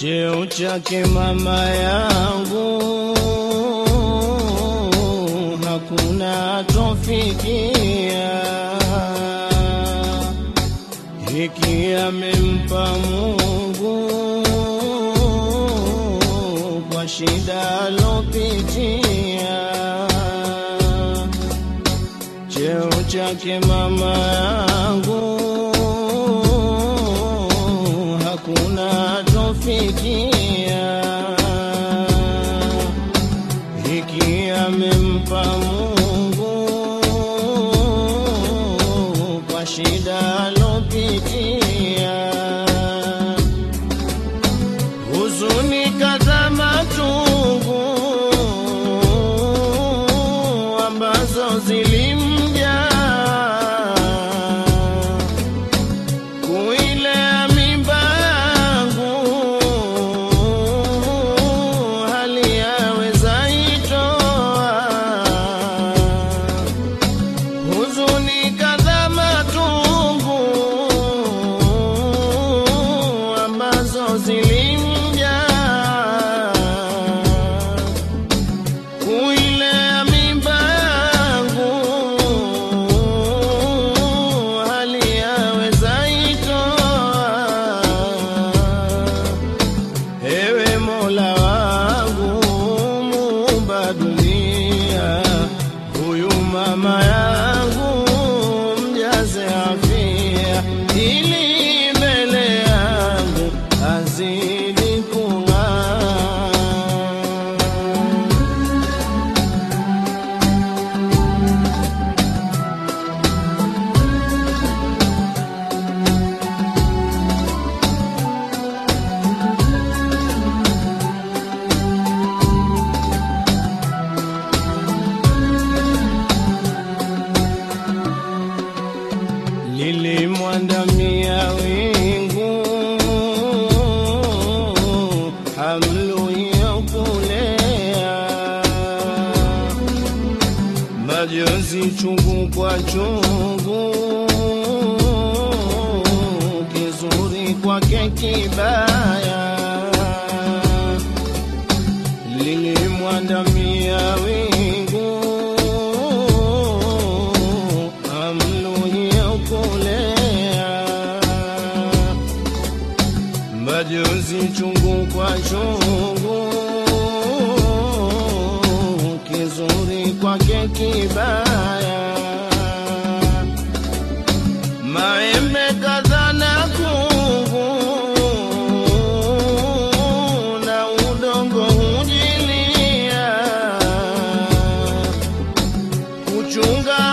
cheo chake mama yangu hakuna tofikia, hiki amempa Mungu kwa shida alopitia, cheo chake mama yangu hakuna tofikia, hiki amempa Mungu kwa shida alopitia, huzuni kadha matungu ambazo zilimjaa kuilea mimba yangu hali yaweza itoa huzuni kadha matungu ambazo zilimjaa kuilea mimba yangu hali yaweza itoa. Ewe Mola wangu muumba dunia, huyu mama yangu mjaze afia, ili mbele yangu azidi kung'aa. lilimwandamia wingu hamluyokulea majonzi chungu kwa chungu kizuri kwake kibaya lilimwandamia wingu amluyokulea majonzi chungu kwa chungu kizuri kwake kibaya maembe kadha na kungu na udongo hujilia kuchunga